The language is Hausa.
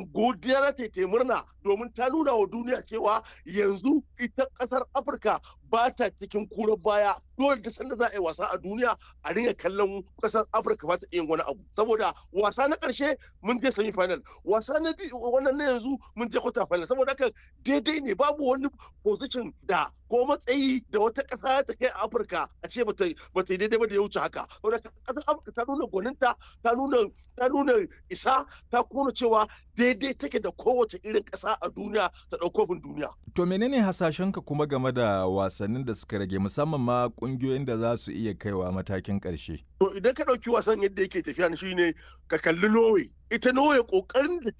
godiya ta ta murna domin ta nuna wa duniya cewa yanzu ita kasar afirka ba ta cikin kura baya dole da sanda za a yi wasa a duniya a ringa kallon kasar afirka ba ta iya wani abu saboda wasa na karshe mun je semi final wasa na biyu wannan na yanzu mun je quarter final saboda haka daidai ne babu wani position da ko matsayi da wata kasa ta kai a afirka a ce ba ta yi daidai ba da ya wuce haka saboda kasar afirka ta nuna gwaninta ta nuna ta nuna isa ta kuma cewa daidai take da kowace irin ƙasa a duniya ta ɗaukofin duniya. To menene hasashenka kuma game da wasannin da suka rage musamman ma ƙungiyoyin da za su iya kaiwa matakin ƙarshe? To idan ka ɗauki wasan yadda yake tafiya shi ne ka kalli Norway. Ita Norway ƙoƙarin da